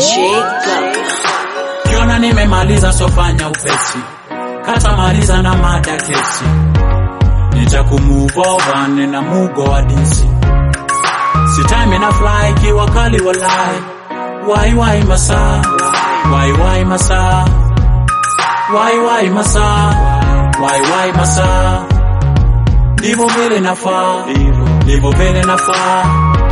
Kiona nimemaliza sofanya upesi, kata maliza na mada kesi, nitakumove over nina mugo wa disi, sitime na fly kiwa kali walai, wai wai masaa, wai wai masaa, wai wai masaa, wai wai masaa, ndivyo vile nafaa, ndivyo vile nafaa,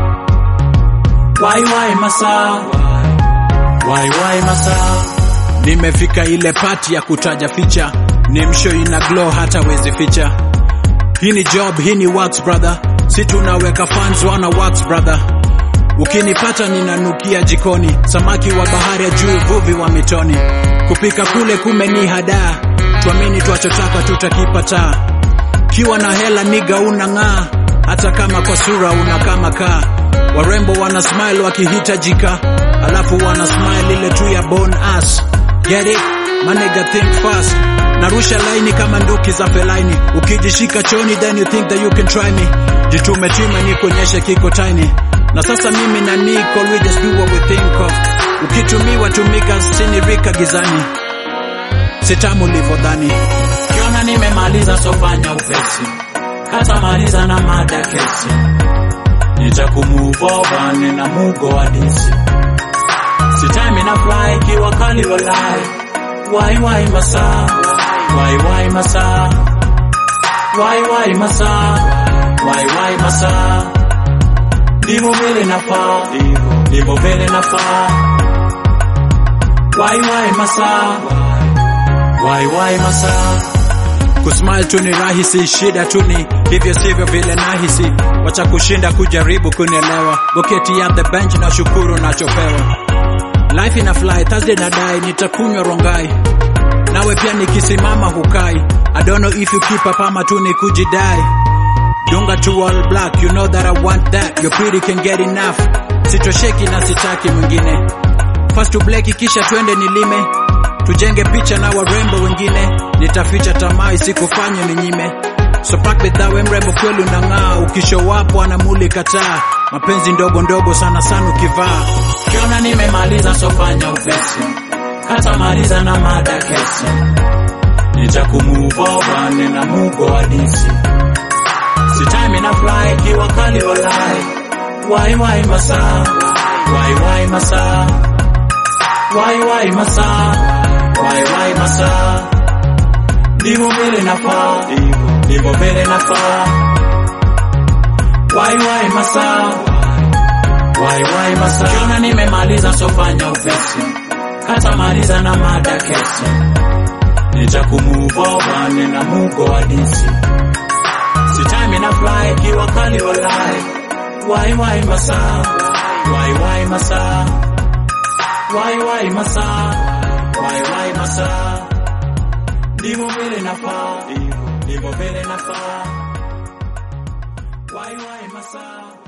wai wai masaa, wai wai masaa Nimefika ile pati ya kutaja ficha, ni msho ina glow hata wezi ficha. Hii ni job, hii ni works brother, si tunaweka fans wana works brother. Ukinipata ninanukia jikoni, samaki wa bahari ya juu, vuvi wa mitoni. Kupika kule kumeni hadaa, tuamini twachotaka tutakipata. Kiwa na hela niga unang'aa, hata kama kwa sura una kama kaa. Warembo wana smile wakihitajika, alafu wana smile ile tu ya bone ass. Get it? Manega think fast. Narusha laini kama nduki za felaini. Ukijishika choni then you think that you can try me. Jitume tume ni kuonyeshe kiko tiny. Na sasa mimi na Nicole we just do what we think of. Ukitumiwa tumika sinirika gizani. Sitamu livodhani. Kiona nimemaliza sofanya upesi, kata maliza na mada kesi, nitakumove over nina mugo wa disi, sitime na fly kiwa kali walai, wai wai masaa, wai wai masaa, wai wai masaa, wai wai masaa, ndivyo vile nafaa, ndivyo vile nafaa, wai wai masaa, wai wai masaa Kusmile tu ni rahisi, shida tu ni hivyo sivyo vile nahisi. Wacha kushinda kujaribu kunielewa, goketi at the bench na shukuru nachopewa. Life ina fly, Thursday na dai, nitakunywa rongai nawe pia nikisimama hukai. I don't know if you keep up ama tu ni kujidai. Dunga to all black, you know that I want that. Your pretty can get enough. Sitosheki na sitaki mwingine. First to bleki kisha twende nilime. Tujenge picha na warembo wengine. Nitaficha tamaa isikufanye ninyime. So pack bidhaa we mrembo kweli unang'aa. Ukishow up wanamulika taa. Mapenzi ndogo ndogo sana sana ukivaa. Kiona nimemaliza sofanya upesi, kata maliza na mada kesi, nitakumove over nina mugo wa disi, sitime na fly kiwa kali walai, wai wai masaa, wai wai masaa, wai wai masaa, wai wai masaa, ndivyo vile nafaa, ndivyo vile nafaa, wai wai masaa Wai wai masaa, kiona nimemaliza sofanya upesi, kata maliza na mada kesi, nitakumove over nina mugo wa disi, sitime na fly kiwa kali walai, wai wai masaa, wai wai masaa, wai wai masaa, wai wai masaa, ndivyo vile nafaa, ndivyo vile nafaa, wai wai masaa